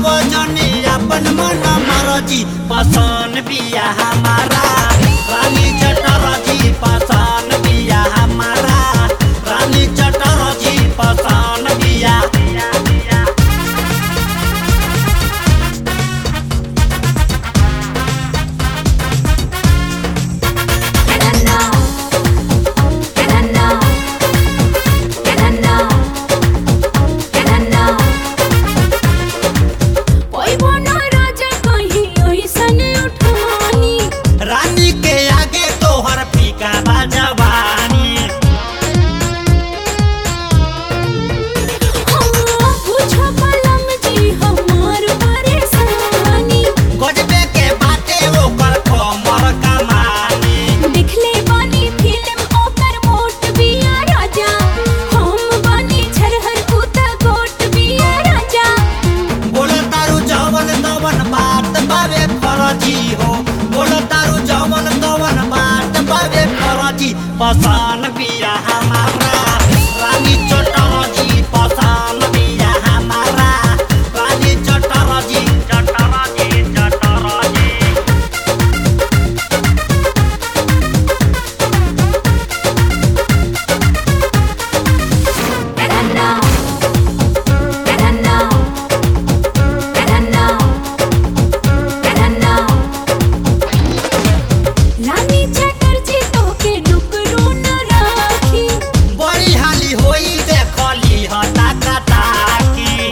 जनी अपन मन मरजी पसान बिया हमारा रानी चटरजी पसान बिया हमारा रानी चटरजी पसान बिया And I know, and I know, and I know, and I know. कोई बना राजा कहीं ओइसन उठानी रानी के आगे तोहर फीका बा जवानी हाँ पूछो पलम जी हमार परेशानी गजबे के बाटे ओकर कमर कमानी दिखले बानी फिल्म ओकर मोट बिया राजा हम बानी छरहर कुता गोट बिया राजा बोलो तारू जवन तवन बात बावे फरजी हो बोलो तारू जवन तवन बात बावे फरजी पसान बिया हमारा रानी चटरजी पसान बिया हमारा रानी चटरजी चटरजी चटरजी And I know, and I know, and I know, and I know. रानी चटर्जी तोके डुकरू न राखी बड़ी हाली होई देखली हता कता की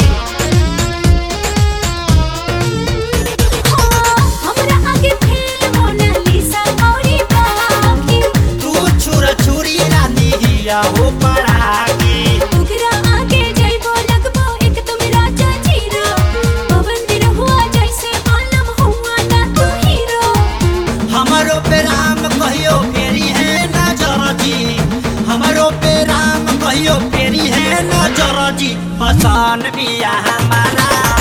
हाँ हमरा आगे फेल मोनालिसा औरी बाकी तू छुर छुरी रानी हिया हो पड़ाकी ओकरा आगे जइबो लगबो एकदम राजा जीरो पवन दिन हुआ जैसे आलम हुआ ना तू हीरो हमारो पे राम कहियो फेरी है नजर जी हमारो पे राम कहियो फेरी है नजर जी पसान बिया हमारा